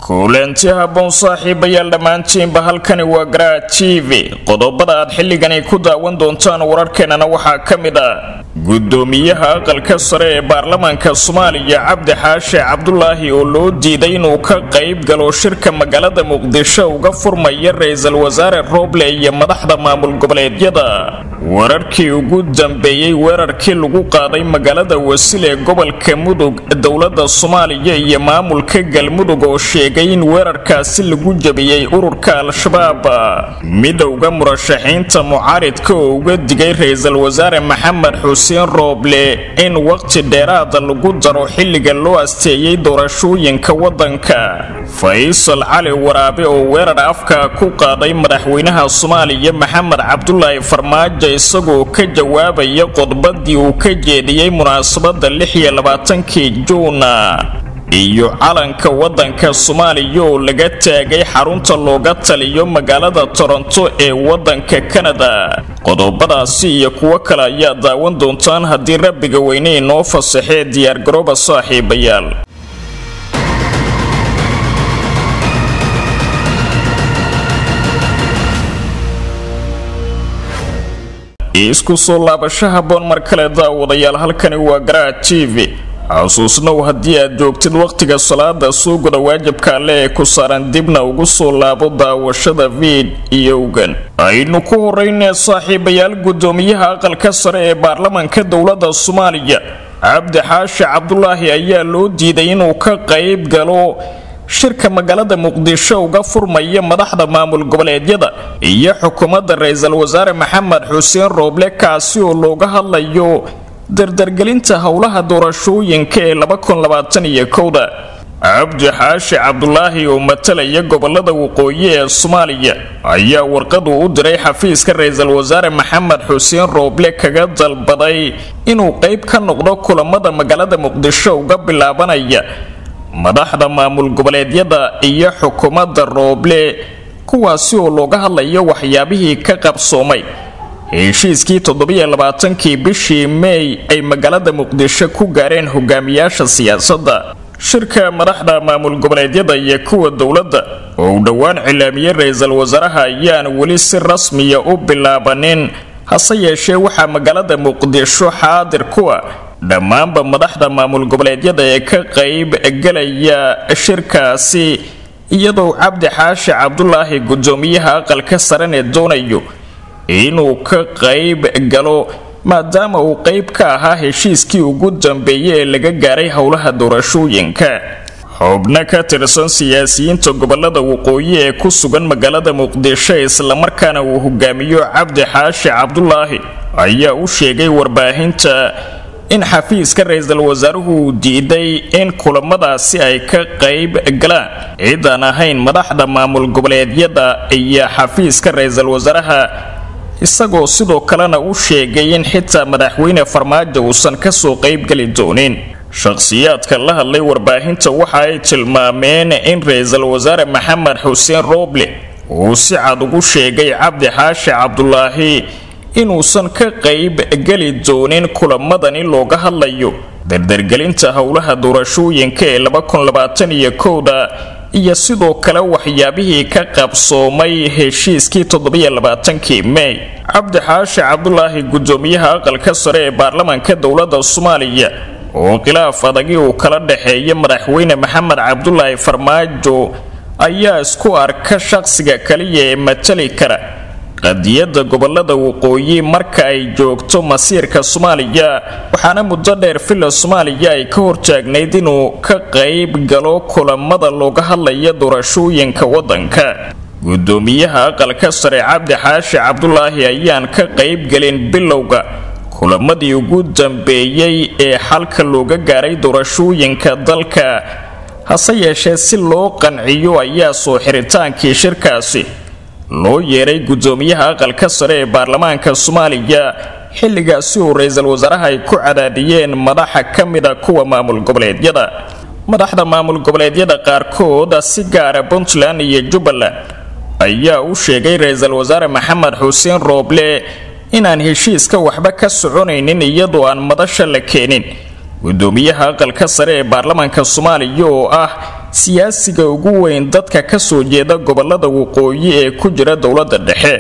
kulanti haboon saaxiibayaal dhammaantiinba halkani waa garaa t v qodobada aad xilligani ku daawan doontaan wararkeenana waxaa ka mid ah gudoomiyaha aqalka sare ee baarlamaanka soomaaliya cabdi xaashe cabdulaahi oo loo diiday inuu ka qayb galo shirka magaalada muqdisho uga furmaya ra-iisul wasaare rooble iyo madaxda maamul goboleedyada wararkii ugu dambeeyey weerarkii lagu qaaday magaalada wasil ee gobolka mudug dowlada soomaaliya iyo maamulka galmudug oo sheegay in weerarkaasi lagu jabiyey ururka al-shabaab midowda murashaxiinta mucaaridka oo uga digay ra-iisul wasaare maxamed xuseen rooble in waqti dheeraada lagu daro xilliga loo asteeyey doorashooyinka wadanka faysal cali waraabe oo weerar afka ku qaaday madaxweynaha soomaaliya maxamed cabdulaahi farmaajo isagoo ka jawaabaya qodbadii uu ka jeediyey munaasabada kii juuna iyo calanka wadanka soomaaliya oo laga taagay xarunta looga taliyo magaalada toronto ee wadanka kanada qodobadaasi iyo kuwo kale ayaa daawan doontaan haddii rabbiga weyne inoo fasaxee diyaargarooba saaxiibayaal isku soo laabasho haboon mar kale daawadayaal halkani waa garaa t v xusuusnow haddii aad joogtid wakhtiga salaada soo guda waajibka alle ee ku saaran dibna ugu soo laabo daawashada viid iyowgan aynu ku horeynee saaxiibayaal gudoomiyaha aqalka sare ee baarlamaanka dowlada soomaaliya cabdi xaashi cabdulaahi ayaa loo diiday inuu ka qayb galo shirka magaalada muqdisho uga furmaya madaxda maamul goboleedyada iyo xukuumadda ra-iisul wasaare maxamed xuseen rooble kaasi oo looga hadlayo dardargelinta howlaha doorashooyinka ee da cabdi xaashi cabdulaahi oo matalaya gobolada waqooyi ee soomaaliya ayaa warqadu u diray xafiiska ra-iisul wasaare maxamed xuseen rooble kaga dalbaday inuu qayb ka noqdo kulamada magaalada muqdisho uga bilaabanaya madaxda maamul goboleedyada iyo xukuumadda rooble kuwaasi oo looga hadlayo waxyaabihii ka qabsoomay heshiiskii toddobaiyo-labaatankii bishii meey ay magaalada muqdisho ku gaareen hogaamiyaasha siyaasadda shirka madaxda maamul goboleedyada iyo kuwa dowladda oo uu dhowaan cilaamiyey ra-iisul wasaaraha ayaan weli si rasmiya u bilaabanin hase yeeshee waxaa magaalada muqdisho xaadir ku ah dhammaanba madaxda maamul goboleedyada ee ka qayb galaya shirkaasi iyadoo cabdi xaashi cabdulaahi gudoomiyaha aqalka saranee doonayo inuu ka qayb galo maadaama uu qayb ka ahaa heshiiskii ugu dambeeyay ee laga gaaray howlaha doorashooyinka xubno ka tirsan siyaasiyiinta gobolada waqooyi ee ku sugan magaalada muqdisho islamarkaana uu hogaamiyo cabdi xaashi cabdulaahi ayaa u sheegay warbaahinta in xafiiska ra-iisul wasaaruhu uu diiday in kulamadaasi ay ka qayb galaan ciidaan ahayn madaxda maamul goboleedyada iyo xafiiska ra-iisul wasaaraha isagoo sidoo kalena u sheegay in xitaa madaxweyne farmaajo uusan kasoo qaybgeli doonin shakhsiyaadka la hadlay warbaahinta waxa ay tilmaameen in ra-iisul wasaare maxamed xuseen rooble uu si cad ugu sheegay cabdi xaashi cabdulaahi inuusan ka qayb geli doonin kulamadani looga hadlayo dardargelinta howlaha doorashooyinka ee da iyo sidoo kale waxyaabihii ka qabsoomay heshiiskii toddobaiyo-labaatankii mey cabdi xaashi cabdulaahi gudoomiyaha aqalka sare ee baarlamaanka dowlada soomaaliya oo khilaaf adagi uu kala dhexeeya madaxweyne maxamed cabdulaahi farmaajo ayaa isku arka shaqsiga kaliya ee matali kara qadiyada gobolada waqooyi marka ay joogto masiirka soomaaliya waxaana muddo dheer villa soomaaliya ay ka hortaagnayd inuu ka qayb galo kulamada looga hadlaya doorashooyinka wadanka gudoomiyaha aqalka sare cabdi xaashi cabdulaahi ayaan ka qayb gelin bilowga kulamadii ugu dambeeyey ee xalka looga gaaray doorashooyinka dalka hase yeeshee si loo qanciyo ayaa soo xiritaankii shirkaasi loo yeeray gudoomiyaha aqalka sare ee baarlamaanka soomaaliya xilligaasi uu ra-iisul wasaaraha ay ku cadaadiyeen madaxa ka mida kuwa maamul goboleedyada madaxda maamul goboleedyada qaarkood si gaara puntland iyo jubbaland ayaa u sheegay ra-iisul wasaare maxamed xuseen rooble inaan heshiiska waxba ka soconaynin iyadoo aan madasha la keenin gudoomiyaha aqalka sare ee baarlamaanka soomaaliya oo ah siyaasiga ugu weyn dadka ka soo jeeda gobolada waqooyi ee ku jira dowladda dhexe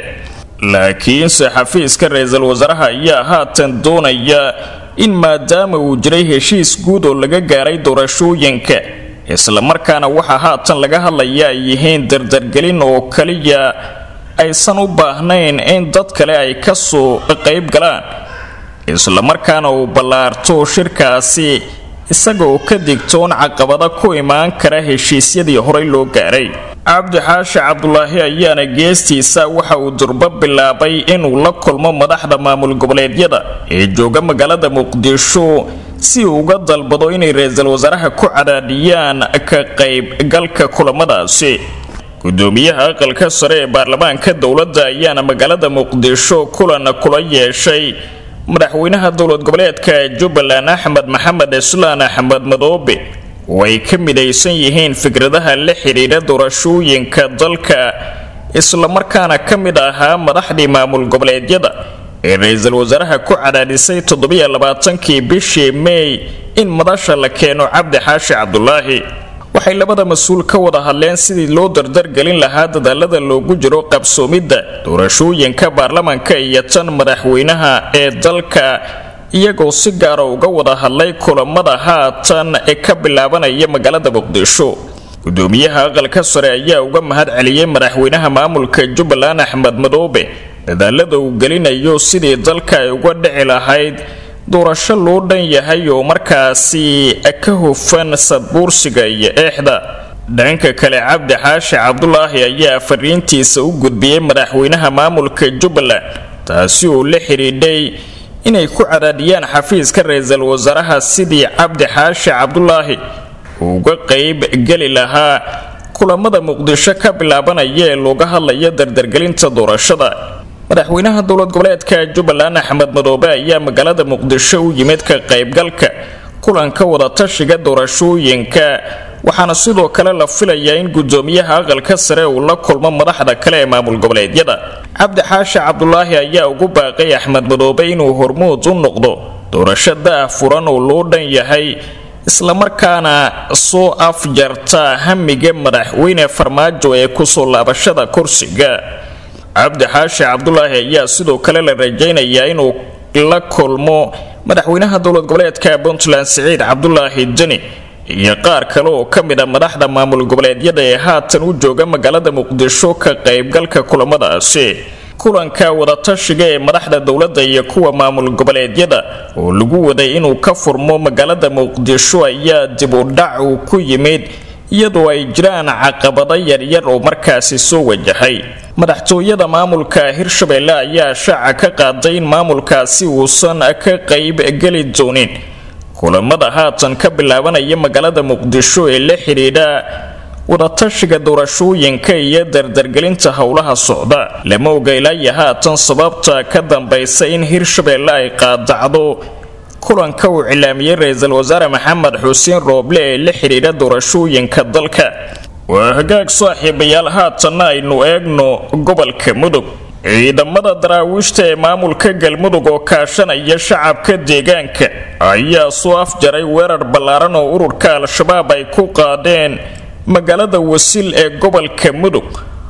laakiinse xafiiska ra-iisul wasaaraha ayaa haatan doonaya in maadaama uu jiray heshiis guud oo laga gaaray doorashooyinka islamarkaana waxaa haatan laga hadlaya ay yihiin dardargelin oo kaliya aysan u baahnayn in dad kale ay ka soo qayb galaan islamarkaana uu ballaarto shirkaasi isaga oo ka digtoon caqabada ku imaan kara heshiisyadii horey loo gaaray cabdi xaashi cabdulaahi ayaana geestiisa waxa uu durbo bilaabay inuu la kulmo madaxda maamul goboleedyada ee jooga magaalada muqdisho si uu uga dalbado inay ra-iisul wasaaraha ku cadaadhiyaan ka qaybgalka kulamadaasi gudoomiyaha aqalka sare ee baarlamaanka dowladda ayaana magaalada muqdisho kulan kula yeeshay madaxweynaha dowlad goboleedka jubbaland axmed maxamed islaan axmed madoobe oo ay ka midaysan yihiin fikradaha la xidhiidha doorashooyinka dalka islamarkaana ka mid ahaa madaxdii maamul goboleedyada ee ra-iisul wasaaraha ku cadaadhisay toddobaiyo-labaatankii bishii meey in madasha la keeno cabdi xaashi cabdulaahi waxay labada mas-uul ka wada hadleen sidii loo dardargelin lahaa dadaalada loogu jiro qabsoomidda doorashooyinka baarlamanka iyo tan madaxweynaha ee dalka iyagoo si gaara uga wada hadlay kulamada haatan ee ka bilaabanaya magaalada muqdisho gudoomiyaha aqalka sare ayaa uga mahad celiyey madaxweynaha maamulka jubbaland axmed madoobe dadaalada uu gelinayo sidii dalka ay uga dhici lahayd doorasho loo dhan yahay oo markaasi ka hufan sadbuursiga iyo eexda dhanka kale cabdi xaashi cabdulaahi ayaa fariintiisa u gudbiyey madaxweynaha maamulka jubbaland taasi oo la xidhiidhay inay ku cadaadhiyaan xafiiska ra-iisul wasaaraha sidii cabdi xaashi cabdulaahi uga qayb geli lahaa kulamada muqdisho ka bilaabanaya ee looga hadlaya dardargelinta doorashada madaxweynaha dowlad goboleedka jubbaland axmed madoobe ayaa magaalada muqdisho u yimid ka qaybgalka kulanka wadatashiga doorashooyinka waxaana sidoo kale la filayaa in gudoomiyaha aqalka sare uu la kulmo madaxda kale ee maamul goboleedyada cabdi xaashi cabdulaahi ayaa ugu baaqay axmed madoobe inuu hormuud u noqdo doorasho da-ah furan oo loo dhan yahay islamarkaana soo afjarta hamiga madaxweyne farmaajo ee kusoo laabashada kursiga cabdi xaashi cabdulaahi ayaa sidoo kale la rajaynayaa inuu la kulmo madaxweynaha dowlad goboleedka puntland siciid cabdulaahi deni iyo qaar kale oo ka mid a madaxda maamul goboleedyada ee haatan u jooga magaalada muqdisho ka qaybgalka kulamadaasi kulanka wadatashiga ee madaxda dowladda iyo kuwa maamul goboleedyada oo lagu waday inuu ka furmo magaalada muqdisho ayaa dib u dhac uu ku yimid iyadoo ay jiraan caqabado yaryar oo markaasi soo wajahay madaxtooyada maamulka hirshabelle ayaa shaaca ka qaaday in maamulkaasi uusan ka qayb geli doonin kulamada haatan ka bilaabanaya magaalada muqdisho ee la xidhiidha wadatashiga doorashooyinka iyo dardargelinta howlaha socda lama oga ilaayo haatan sababta ka dambaysa in hirshabelle ay qaadacdo kulanka uu cilaamiyey ra-iisul wasaare maxamed xuseen rooble ee la xidhiidha doorashooyinka dalka waa hagaag saaxiibayaal haatanna aynu eegno gobolka mudug ciidamada daraawiishta ee maamulka galmudug oo kaashanaya shacabka deegaanka ayaa soo afjaray weerar ballaaran oo ururka al-shabaab ay ku qaadeen magaalada wasil ee gobolka mudug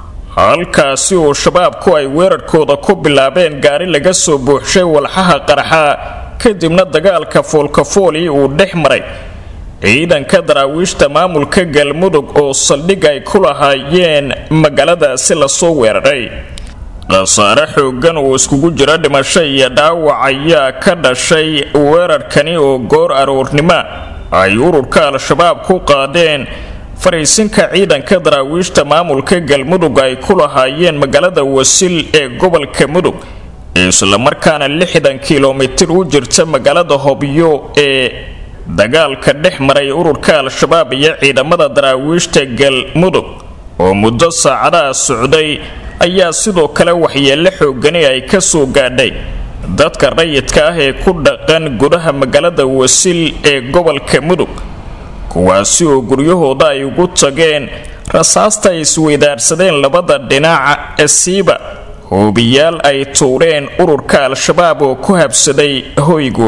halkaasi oo shabaabku ay weerarkooda ku bilaabeen gaari laga soo buuxshay walxaha qarxa kadibna dagaalka foolkafooli uu dhex maray ciidanka daraawiishta maamulka galmudug oo saldhig ay ku lahaayeen magaaladaasi lasoo weeraray khasaare xoogan oo iskugu jira dhimasho iyo dhaawac ayaa ka dhashay weerarkani oo goor aroornimo ay ururka al-shabaab ku qaadeen fariisinka ciidanka daraawiishta maamulka galmudug ay ku lahaayeen magaalada wasil ee gobolka mudug islamarkaana lixdan kilomitir u jirta magaalada hobyo ee dagaalka dhex maray ururka al-shabaab iyo ciidamada daraawiishta galmudug oo muddo saacadaha socday ayaa sidoo kale waxyeello xoogani ay ka soo gaadhay dadka rayidka ah ee ku dhaqan gudaha magaalada wasil ee gobolka mudug kuwaasi oo guryahooda ay ugu tageen rasaasta ay isweydaarsadeen labada dhinaca esiiba hoobiyaal ay tuureen ururka al-shabaab oo ku habsaday hoygooda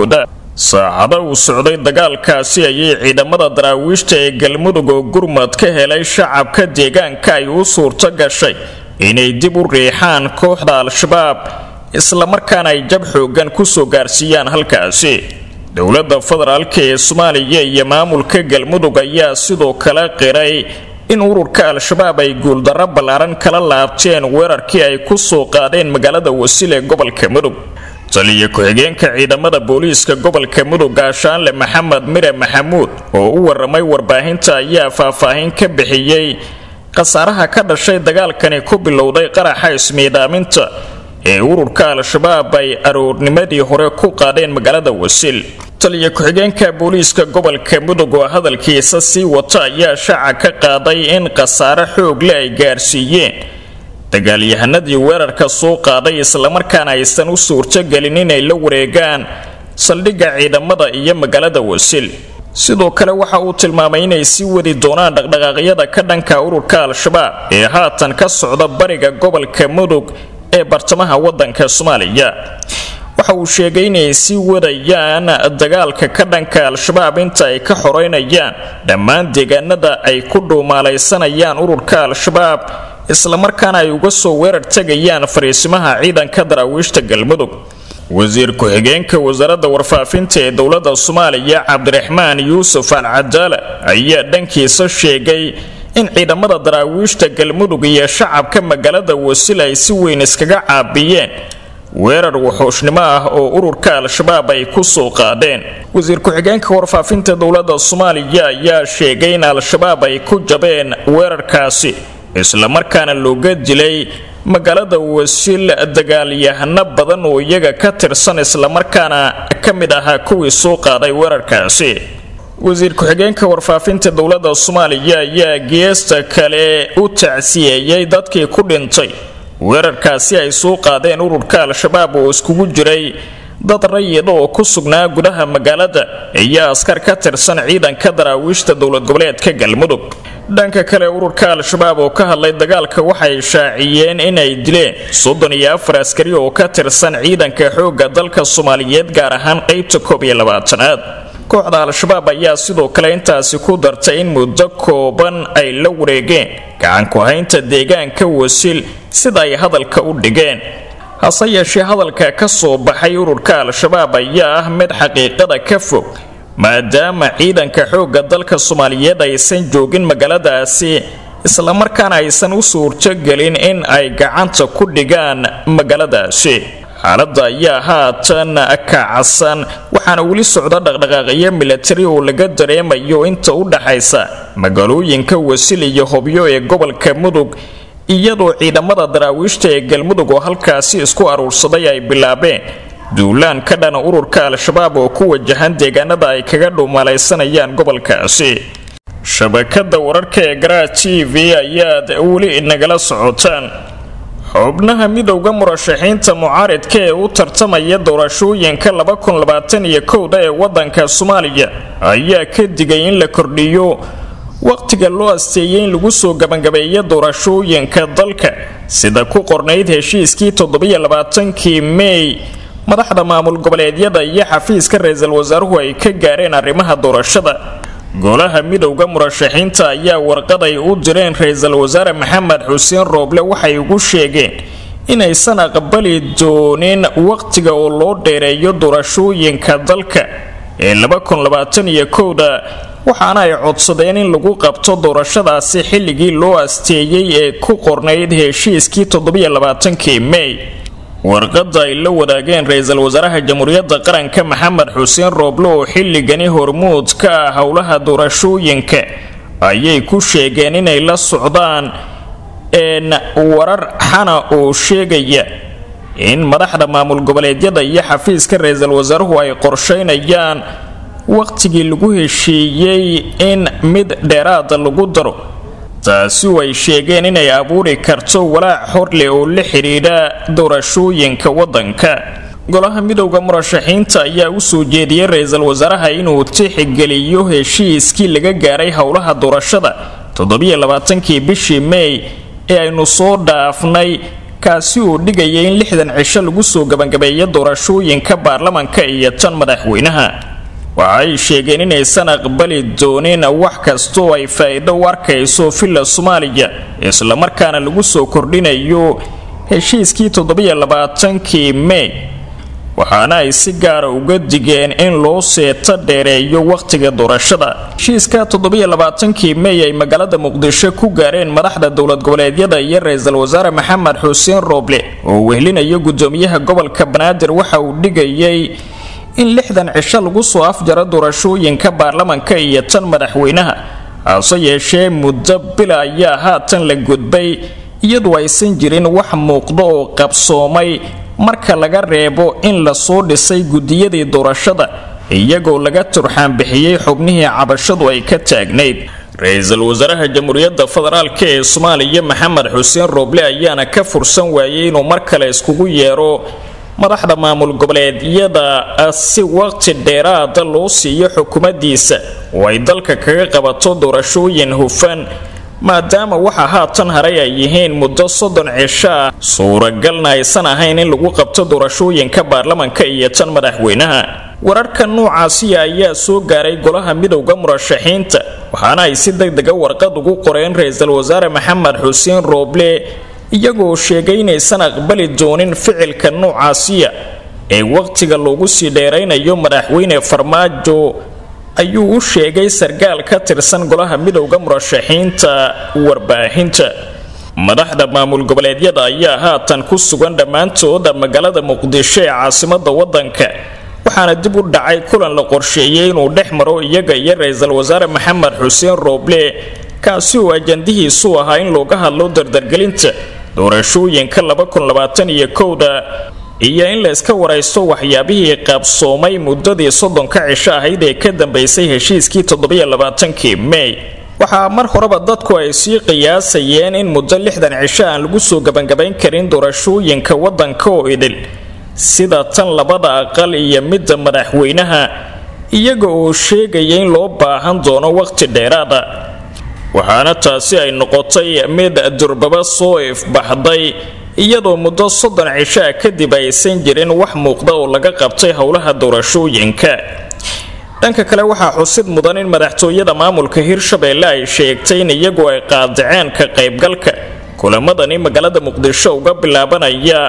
saacado uu socday dagaalkaasi ayay ciidamada daraawiishta ee galmudug oo gurmad ka helay shacabka deegaanka ay u suurto gashay inay dib u riixaan kooxda al-shabaab islamarkaana ay jab xoogan kusoo gaarsiiyaan halkaasi dowladda federaalka ee soomaaliya iyo maamulka galmudug ayaa sidoo kale qiray in ururka al-shabaab ay guuldarro ballaaran kala laabteen weerarkii ay ku soo qaadeen magaalada wasil ee gobolka mudug taliyo ku-xigeenka ciidamada booliiska gobolka mudug gaashaanle maxamed mire maxamuud oo u waramay warbaahinta ayaa faahfaahin ka bixiyey khasaaraha ka dhashay dagaalkani ku bilowday qaraxa ismiidaaminta ee ururka al-shabaab ay aroornimadii hore ku qaadeen magaalada wasil taliyo ku-xigeenka booliiska gobolka mudug oo hadalkiisa sii wata ayaa shaaca ka qaaday in khasaare xoogle ay gaarsiiyeen dagaalyahanadii weerarka soo qaaday islamarkaana aysan u suurtogelin inay la wareegaan saldhigga ciidamada iyo magaalada wasil sidoo kale waxa uu tilmaamay inay sii wadi doonaan dhaqdhaqaaqyada ka dhanka ururka al-shabaab ee haatan ka socda bariga gobolka mudug ee bartamaha wadanka soomaaliya waxa uu sheegay inay sii wadayaan dagaalka ka dhanka al-shabaab inta ay ka xoreynayaan dhammaan deegaanada ay ku dhuumaalaysanayaan ururka al-shabaab islamarkaana ay uga soo weerar tegayaan fariisimaha ciidanka daraawiishta galmudug wasiir ku-xigeenka wasaaradda warfaafinta ee dowladda soomaaliya cabdiraxmaan yuusuf al cadaala ayaa dhankiisa sheegay in ciidamada daraawiishta galmudug iyo shacabka magaalada wasil ay si weyn iskaga caabiyeen weerar wuxuushnimo ah oo ururka al-shabaab ay ku soo qaadeen wasiir ku-xigeenka warfaafinta dowladda soomaaliya ayaa sheegay in al-shabaab ay ku jabeen weerarkaasi islamarkaana looga dilay magaalada wasil dagaalyahano badan oo iyaga ka tirsan islamarkaana ka mid ahaa kuwii soo qaaday weerarkaasi wasiir ku-xigeenka warfaafinta dowladda soomaaliya ayaa geesta kale u tacsiyeeyey dadkii ku dhintay weerarkaasi ay soo qaadeen ururka al-shabaab oo iskugu jiray dad rayida oo ku sugnaa gudaha magaalada iyo askar ka tirsan ciidanka daraawiishta dowlad goboleedka galmudug dhanka kale ururka al-shabaab oo ka hadlay dagaalka waxay shaaciyeen inay dileen soddon iyo afar askari oo ka tirsan ciidanka xoogga dalka soomaaliyeed gaar ahaan qeybta koob iyo labaatanaad kooxda al-shabaab ayaa sidoo kale intaasi ku dartay in muddo kooban ay la wareegeen gacanku-haynta deegaanka wasil sida ay hadalka u dhigeen hase yeeshee hadalka ka soo baxay ururka al-shabaab ayaa ah mid xaqiiqada ka fog maadaama ciidanka xoogga dalka soomaaliyeed aysan joogin magaaladaasi islamarkaana aysan u suurtogelin in ay gacanta ku dhigaan magaaladaasi xaaladda ayaa haatan kacsan waxaana weli socda dhaqdhaqaaqyo milatari oo laga dareemayo inta u dhaxaysa magaalooyinka wasil iyo hobyo ee gobolka mudug iyadoo ciidamada daraawiishta ee galmudug oo halkaasi isku aruursaday ay bilaabeen duulaan ka dhana ururka al-shabaab oo ku wajahan deegaanada ay kaga dhuumalaysanayaan gobolkaasi shabakada wararka ee garaa t v ayaad weli nagala socotaan xubnaha midowda murashaxiinta mucaaridka ee u tartamaya doorashooyinka da ee wadanka soomaaliya ayaa ka digay in la kordhiyo waqtiga loo asteeyay in lagu soo gabangabeeyo doorashooyinka dalka sida ku qornayd heshiiskii toddobaiyo-labaatankii mey madaxda maamul goboleedyada iyo xafiiska ra-iisul wasaaruhu ay ka gaareen arrimaha doorashada golaha midowda murashaxiinta ayaa warqaday u direen ra-iisul wasaare maxamed xuseen rooble waxay ugu sheegeen inaysan aqbali doonin waqtiga oo loo dheereeyo doorashooyinka dalka ee da waxaana ay codsadeen in lagu qabto doorashadaasi xilligii loo asteeyey ee ku qornayd heshiiskii toddobaiyo-labaatankii mey warqadda ay la wadaageen ra-iisul wasaaraha jamhuuriyadda qaranka maxamed xuseen rooble oo xilligani hormuud ka ah howlaha doorashooyinka ayay ku sheegeen inay la socdaan een warar xana oo sheegaya in madaxda maamul goboleedyada iyo xafiiska ra-iisul wasaaruhu ay qorsheynayaan waqtigii lagu heshiiyey in mid dheeraada lagu daro taasi ay sheegeen inay abuuri karto walaac horleh oo la xidhiidha doorashooyinka wadanka golaha midowda murashaxiinta ayaa u soo jeediyey ra-iisul wasaaraha inuu tixgeliyo heshiiskii laga gaaray howlaha doorashada toddobaiyo-labaatankii bishii mey ee aynu soo dhaafnay kaasi oo dhigaya in lixdan cisho lagu soo gebangabeeyo doorashooyinka baarlamanka iyo tan madaxweynaha waxay sheegeen inaysan aqbali doonin wax kastaoo ay faa'iido u arkayso villa soomaaliya islamarkaana lagu soo kordhinayo heshiiskii toddobiyo labaatankii mey waxaana ay si gaara uga digeen in loo seeto dheereeyo wakhtiga doorashada heshiiska toddobiyo labaatankii mey ay magaalada muqdisho ku gaareen madaxda dowlad goboleedyada iyo ra-iisul wasaare maxamed xuseen rooble oo wehlinayo gudoomiyaha gobolka banaadir waxa uu dhigayay in lixdan cisho lagu soo afjaro doorashooyinka baarlamanka iyo tan madaxweynaha hase yeeshee muddo bila ayaa haatan la gudbay iyadoo aysan jirin wax muuqdo oo qabsoomay marka laga reebo in lasoo dhisay gudiyadii doorashada iyagoo laga turxaanbixiyey xubnihii cabashadu ay ka taagnayd ra-iisul wasaaraha jamhuuriyadda federaalk ee soomaaliya maxamed xuseen rooble ayaana ka fursan waayey inuu mar kale iskugu yeero madaxda maamul goboleedyada si waqti dheeraada loo siiyo xukuumaddiisa oo ay dalka kaga qabato doorashooyin hufan maadaama waxa haatan haray ay yihiin muddo soddon cisho ah suuragalna aysan ahayn in lagu qabto doorashooyinka baarlamanka iyo tan madaxweynaha wararka noocaasiya ayaa soo gaaray golaha midowda murashaxiinta waxaana ay si deg dega warqad ugu qoreen ra-iisul wasaare maxamed xuseen rooble iyagoo sheegay inaysan aqbali doonin ficilka noocaasiya ee waqtiga loogu sii dheeraynayo madaxweyne farmaajo ayuu u sheegay sarkaal ka tirsan golaha midowda murashaxiinta warbaahinta madaxda maamul goboleedyada ayaa haatan ku sugan dhammaantooda magaalada muqdisho ee caasimada wadanka waxaana dib u dhacay kulan la qorsheeyey inuu dhex maro iyaga iyo ra-iisul wasaare maxamed xuseen rooble kaasi oo ajandihiisu ahaa in looga hadlo dardargelinta doorashooyinka iyo kowda iyo in la iska waraysto waxyaabihii qaabsoomay muddadii soddonka cisho ahayd ee ka dambaysay heshiiskii toddobaiyo-labaatankii mey waxaa mar horeba dadku ay sii qiyaasayeen in muddo lixdan cisho aan lagu soo gebangabayn karin doorashooyinka waddanka oo idil sida tan labada aqal iyo midda madaxweynaha iyaga oo sheegaya in loo baahan doono waqti dheeraada waxaana taasi ay noqotay mid durbaba soo ifbaxday iyadoo muddo soddon cishaa kadib aysan jirin wax muuqda oo laga qabtay howlaha doorashooyinka dhanka kale waxaa xusid mudan in madaxtooyada maamulka hirshabeelle ay sheegtay in iyagu ay qaadaceen ka qaybgalka kulamadani magaalada muqdisho uga bilaabanaya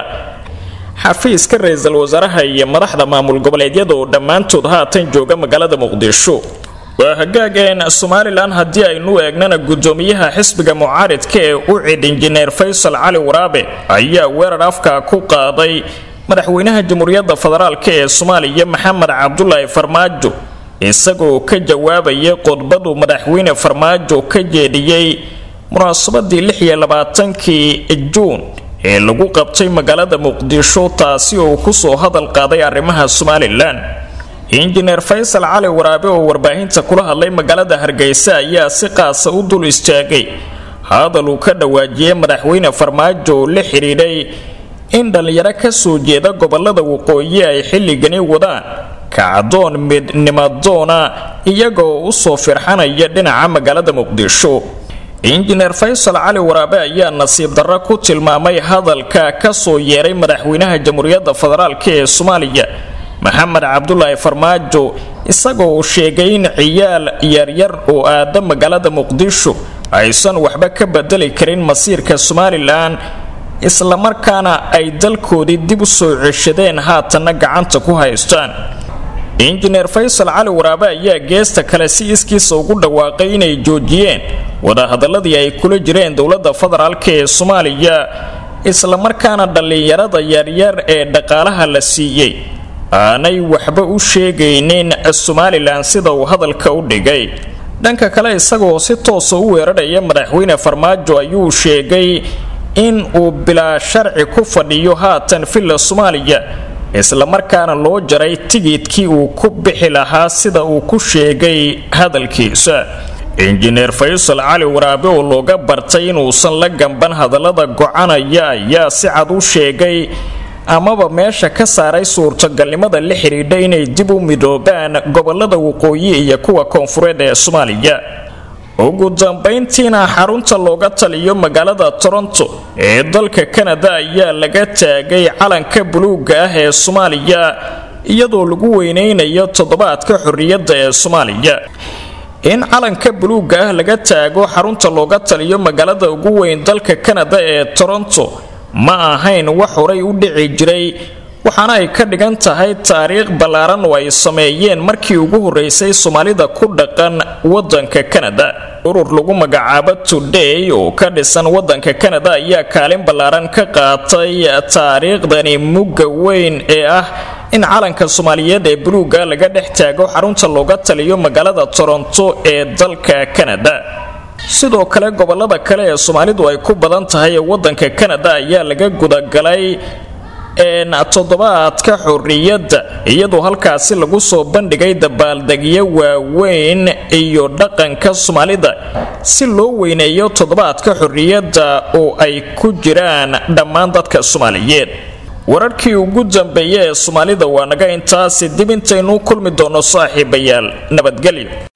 xafiiska ra-iisul wasaaraha iyo madaxda maamul goboleedyada oo dhammaantood haatan jooga magaalada muqdisho waa hagaageen somalilan haddii aynu eegnana gudoomiyaha xisbiga mucaaridka ee u cid injineer faysal cali waraabe ayaa weerar afka ku qaaday madaxweynaha jamhuuriyadda federaalk ee soomaaliya maxamed cabdulaahi farmaajo isagoo ka jawaabaya qodbadu madaxweyne farmaajo ka jeediyey munaasabadii lixiyo labaatankii juun ee lagu qabtay magaalada muqdisho taasi oo kusoo hadal qaaday arrimaha somalilan injineer faysal cali waraabe oo warbaahinta kula hadlay magaalada hargeysa ayaa si qaasa u dul istaagay hadal uu ka dhawaajiyey madaxweyne farmaajo oo la xidhiidhay in dhallinyaro ka soo jeeda gobolada waqooyi ay xilligani wadaan kacdoon midnimadoona iyagoo u soo firxanaya dhinaca magaalada muqdisho injineer faysal cali waraabe ayaa nasiib darro ku tilmaamay hadalka ka soo yeeray madaxweynaha jamhuuriyadda federaalk ee soomaaliya maxamed cabdulaahi farmaajo isagoo uu sheegay in ciyaal yaryar oo aada magaalada muqdisho aysan waxba ka bedeli karin masiirka somalilan islamarkaana ay dalkoodii dib u soo ceshadeen haatanna gacanta ku haystaan injineer faysal cali waraabe ayaa geesta kale si iskiisa ugu dhawaaqay inay joojiyeen wadahadaladii ay kula jireen dowladda federaalk ee soomaaliya islamarkaana dhallinyarada yaryar ee dhaqaalaha la siiyey aanay waxba u sheegaynin somalilan sida uu hadalka u dhigay dhanka kale isagoo si toosa u weerarhaya madaxweyne farmaajo ayuu sheegay in uu bilaa sharci ku fadhiyo haatan villa soomaaliya islamarkaana loo jaray tigidkii uu ku bixi lahaa sida uu ku sheegay hadalkiisa injineer faysal cali waraabe oo looga bartay inuusan la gamban hadallada gocanaya ayaa si cad u sheegay amaba meesha ka saaray suurtagalnimada la xidhiidha inay dib u midoobaan gobolada waqooyi iyo kuwa koonfureed ee soomaaliya ugu dambayntiina xarunta looga taliyo magaalada toronto ee dalka kanada ayaa laga taagay calanka buluuga ah ee soomaaliya iyadoo lagu weyneynayo toddobaadka xorriyadda ee soomaaliya in calanka buluuga ah laga taago xarunta looga taliyo magaalada ugu weyn dalka kanada ee toronto ma ahayn wax horay u dhici jiray waxaana ay ka dhigan tahay taariikh ballaaran oo ay sameeyeen markii ugu horreysay soomaalida ku dhaqan waddanka kanada urur lagu magacaabo today oo ka dhisan waddanka kanada ayaa kaalin ballaaran ka qaatay taariikhdani mugga weyn ee ah in calanka soomaaliyeed ee buluuga laga dhex taago xarunta looga taliyo magaalada toronto ee dalka kanada sidoo kale gobolada kale ee soomaalidu ay ku badan tahay ee waddanka kanada ayaa laga gudagalay toddobaadka xorriyadda iyadoo halkaasi lagu soo bandhigay dabaaldegyo waaweyn iyo dhaqanka soomaalida si loo weyneeyo toddobaadka xorriyadda oo ay ku jiraan dhammaan dadka soomaaliyeed wararkii ugu dambeeya ee soomaalida waa naga intaasi dib intaynu kulmi doono saaxiibayaal nabadgelyo